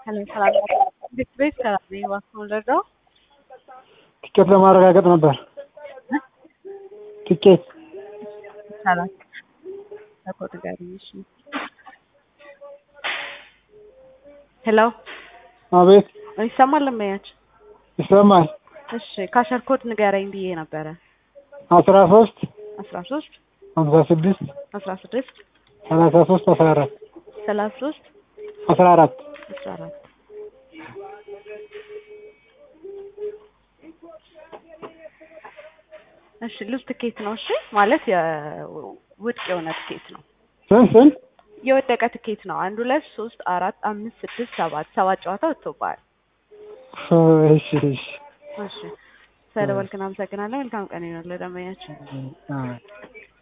ሄሎ ሰላም ቤት ቤት ሰላም ነኝ። እባክህ ልርዳው? ቲኬት ለማረጋገጥ ነበር። ቲኬት ይቻላል። ለኮድ ጋር እሺ። ሄሎ አቤት ይሰማል? ለማያች ይሰማል። እሺ ካሸር ኮድ ንገረኝ ብዬ ነበረ። አስራ ሶስት አስራ ሶስት ሀምሳ ስድስት አስራ ስድስት ሰላሳ ሶስት አስራ አራት ሰላሳ ሶስት አስራ አራት አስራ አራት እሺ ሉዝ ትኬት ነው። እሺ ማለት የውድቅ የሆነ ትኬት ነው። ስንት ስንት የወደቀ ትኬት ነው። አንድ ሁለት ሶስት አራት አምስት ስድስት ሰባት ሰባት ጨዋታ ወጥቶብሃል። እሺ እሺ እሺ ስለደወልክ እናመሰግናለን። መልካም ቀን ይሁንልህ ደንበኛችን። አዎ